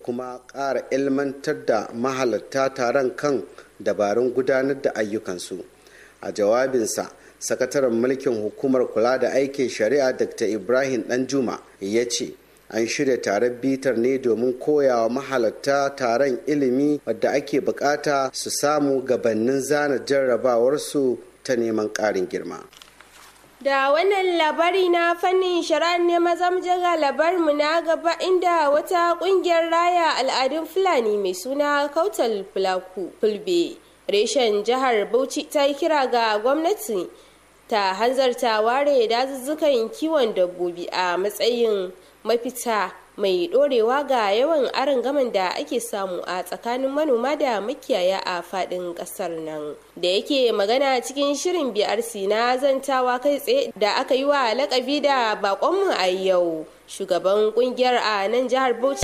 kuma ƙara ilmantar da mahalarta taron kan dabarun gudanar da ayyukansu a jawabinsa sakataren mulkin hukumar kula da aikin shari'a dr ibrahim danjuma ya ce an shirya taron bitar ne domin koyawa mahalarta taron ilimi wadda ake bukata su samu gabanin zana jarrabawarsu ta neman ƙarin girma Da wannan labari na fannin shari'ar ne maza mu ga labarmu na gaba inda wata kungiyar raya al'adun Fulani mai suna Kautal Fulaku Fulbe reshen jihar Bauchi ta yi kira ga gwamnati ta hanzarta ware dazuzzukan kiwon dabbobi a matsayin mafita mai dorewa ga yawan aron gaman da ake samu a tsakanin manoma da makiyaya a fadin kasar nan da yake magana cikin shirin brc na zantawa kai tsaye da aka yi wa lakabi da bakonmu a yau shugaban kungiyar a nan jihar bauchi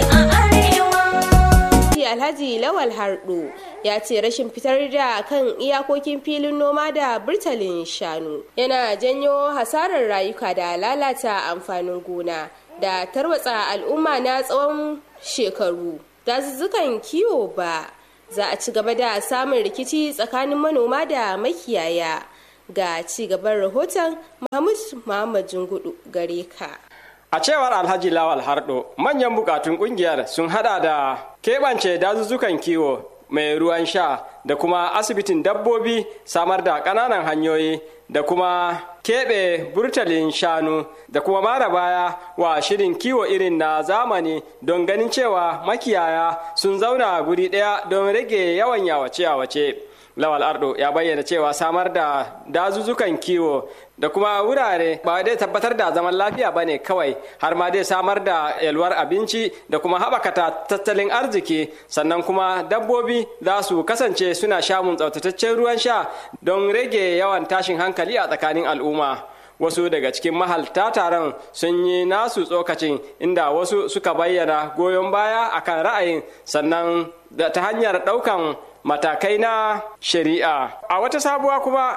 alhaji lawal hardo ya ce rashin fitar da kan iyakokin filin noma da burtalin shanu yana janyo hasarar rayuka da lalata amfanin gona da tarwatsa al'umma na tsawon shekaru dazuzzukan kiwo ba za a ci gaba da samun rikici tsakanin manoma da makiyaya ga ci gaban rahoton mahmud muhammad jungudu gare ka A cewar Alhaji Lawal Hardo, manyan bukatun kungiyar sun hada da keɓance dazuzzukan kiwo mai ruwan sha da kuma asibitin dabbobi samar da ƙananan hanyoyi da kuma keɓe burtalin shanu da kuma mara baya wa shirin kiwo irin na zamani don ganin cewa makiyaya sun zauna guri ɗaya don rage yawan yawace-yawace. Lawal Ardo ya bayyana cewa samar da dazuzzukan kiwo da kuma wurare ba dai tabbatar da zaman lafiya ba ne kawai har ma dai samar da yalwar abinci da kuma haɓaka tattalin arziki sannan kuma dabbobi za su kasance suna shamun tsaftataccen ruwan sha don rage yawan tashin hankali a tsakanin al'umma. wasu daga cikin mahalta taron sun yi nasu tsokacin inda wasu suka bayyana goyon baya akan ra'ayin sannan ta hanyar ɗaukan matakai na shari'a a wata sabuwa kuma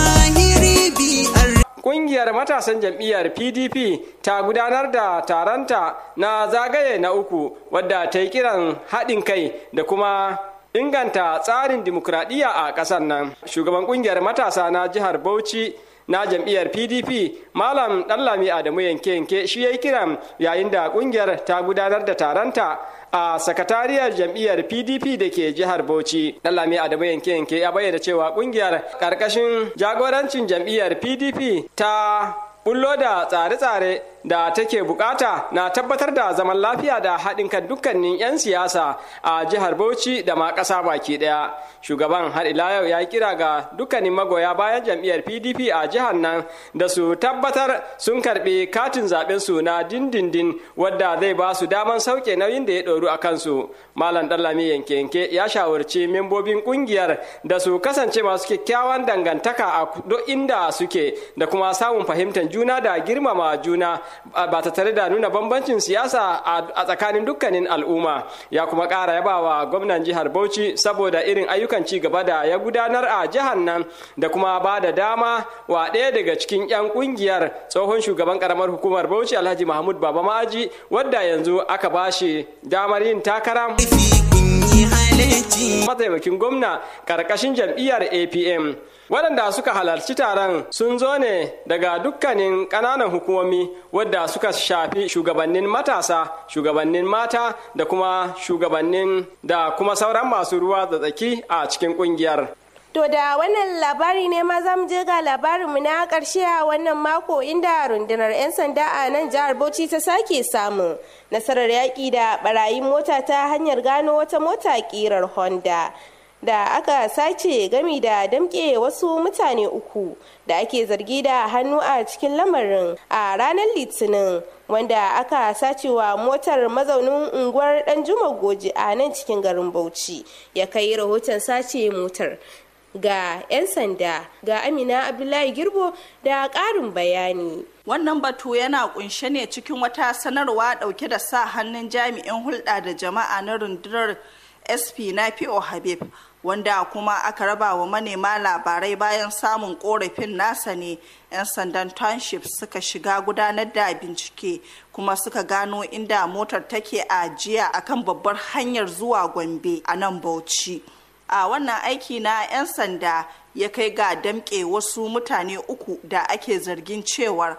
Ƙungiyar matasan jam'iyyar PDP ta gudanar da taronta na zagaye na uku wadda ta yi kiran haɗin kai da kuma inganta tsarin dimokuraɗiyya a ƙasar nan. Shugaban ƙungiyar matasa na jihar Bauchi na jam'iyyar pdp malam ɗanlami adamu yanke yanke shi ya yi kiran yayin da ƙungiyar ta gudanar da taronta a sakatariyar jam'iyyar pdp da ke jihar bauchi ɗanlami adamu yanke yanke ya bayyana cewa ƙungiyar ƙarƙashin jagorancin jam'iyyar pdp ta bullo da tsare-tsare da take bukata na tabbatar da zaman lafiya da haɗin kan dukkanin 'yan siyasa a jihar Bauchi da ma ƙasa baki ɗaya. Shugaban har ila yau ya kira ga dukkanin magoya bayan jam'iyyar PDP a jihar nan da su tabbatar sun karɓi katin zaɓen su na dindindin wadda zai ba su daman sauke nauyin da ya ɗoru a kansu. Malam Dallami yanke yanke ya shawarci membobin ƙungiyar da su kasance masu kyakkyawan dangantaka a duk inda suke da kuma samun fahimtar juna da girmama juna ba ta tare da nuna bambancin siyasa a tsakanin dukkanin al'umma ya kuma ƙara yabawa gwamnan jihar bauchi saboda irin ayyukan ci gaba da ya gudanar a jihar nan da kuma ba da dama wa ɗaya daga cikin 'yan ƙungiyar tsohon shugaban ƙaramar hukumar bauchi alhaji mahmud baba ma'aji wadda yanzu aka ba shi damar yin takara mataimakin gwamna ƙarƙashin jam'iyyar apm waɗanda suka halarci taron sun zo ne daga dukkanin ƙananan hukumomi wadda suka shafi shugabannin matasa shugabannin mata da kuma shugabannin da kuma sauran masu ruwa da tsaki a cikin ƙungiyar To da wannan labari ne ma za mu je ga labarinmu na ƙarshe a wannan mako inda rundunar 'yan sanda a nan jihar Bauchi ta sake samun nasarar yaƙi da barayin mota ta hanyar gano wata mota ƙirar Honda. da aka sace gami da damƙe wasu mutane uku da ake zargi da hannu a cikin lamarin a ranar litinin wanda aka sacewa motar mazaunin unguwar danjuma goji a nan cikin garin bauchi ya kai rahoton sace motar ga 'yan sanda ga amina abdullahi girbo da ƙarin bayani wannan batu yana kunshe ne cikin wata sanarwa dauke da sa hannun jami'in hulɗa da jama'a na rundunar sp nafi'o habib wanda kuma aka raba wa manema labarai bayan samun korafin nasa ne 'yan sandan township suka shiga gudanar da bincike kuma suka gano inda motar take a jiya akan babbar hanyar zuwa gombe a nan bauchi a wannan aiki na 'yan sanda ya kai ga damƙe wasu mutane uku da ake zargin cewar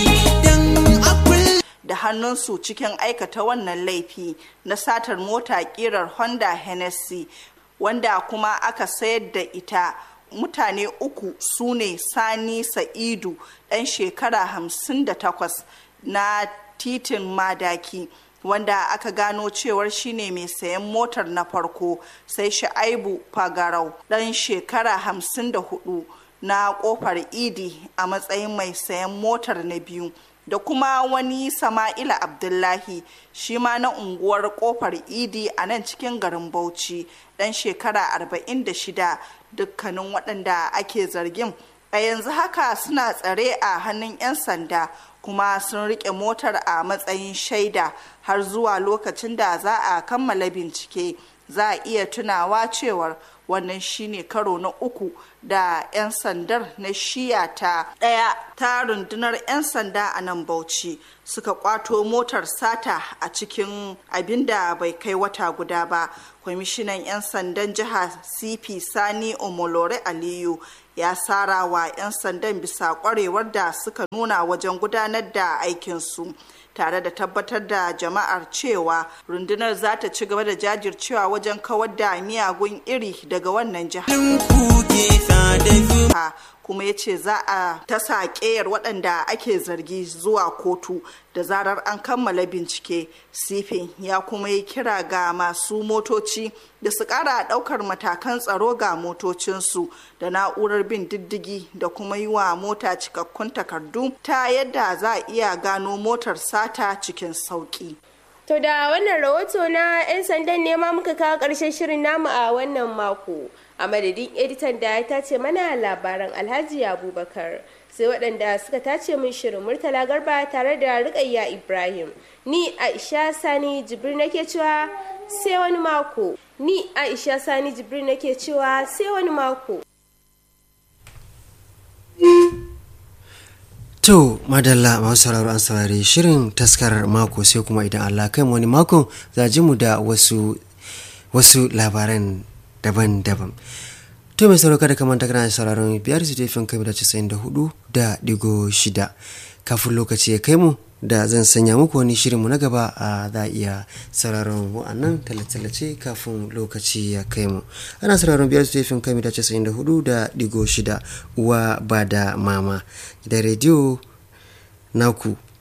da hannunsu cikin aikata wannan laifi na satar mota kirar honda hennessy wanda kuma aka sayar da ita mutane uku su ne sani sa'idu ɗan shekara 58 na titin madaki wanda aka gano cewar shine mai sayan motar na farko sai sha'aibu fagarau ɗan shekara 54 na kofar idi a matsayin mai sayan motar na biyu da kuma wani sama'ila abdullahi shi ma na unguwar kofar idi a nan cikin garin bauchi dan shekara 46 dukkanin waɗanda ake zargin a yanzu haka suna tsare a hannun 'yan sanda kuma sun rike motar a matsayin shaida har zuwa lokacin da za a kammala bincike za a iya tunawa cewar wannan shine karo na uku da 'yan sandar na shiya ta ɗaya ta rundunar 'yan sanda a nan bauchi suka kwato motar sata a cikin abin da bai kai wata guda ba kwamishinan 'yan sandan jiha cp sani omolore aliyu ya sara wa 'yan sandan bisa kwarewar da suka nuna wajen gudanar da aikinsu tare da tabbatar da jama'ar cewa rundunar za ta ci gaba da jajircewa wajen kawar da miyagun iri daga wannan jihar kuma ya ce za a tasa ƙeyar waɗanda ake zargi zuwa kotu da zarar an kammala bincike sifin ya kuma yi kira ga masu motoci da su ƙara ɗaukar matakan tsaro ga motocinsu da na'urar bin diddigi da kuma yi wa mota cikakkun takardu ta yadda za a iya gano motar sata cikin sauƙi. To da wannan rahoto na 'yan sandan ne ma muka kawo ƙarshen shirin namu a wannan mako. A madadin editan da ya tace mana labaran Alhaji Abubakar. Sai waɗanda suka tace min shirin Murtala Garba tare da Rukayya Ibrahim. Ni Aisha Sani Jibril nake cewa sai wani mako. Ni Aisha Sani Jibril nake cewa sai wani mako. To, madalla masu sauraro an saurari shirin taskarar mako sai kuma idan Allah kai wani mako za ji mu da wasu wasu labaran daban-daban. To mai sauraro kada kamar kana sauraron biyar su tefin kai da casa'in da hudu da digo shida. Kafin lokaci ya kai mu da zan sanya muku wani shirinmu na gaba a za iya sauraron wa'annan tallace-tallace kafin lokaci ya kai mu ana sauraron biyar su tefin kai da casa'in da hudu da digo shida uwa ba da mama da rediyo naku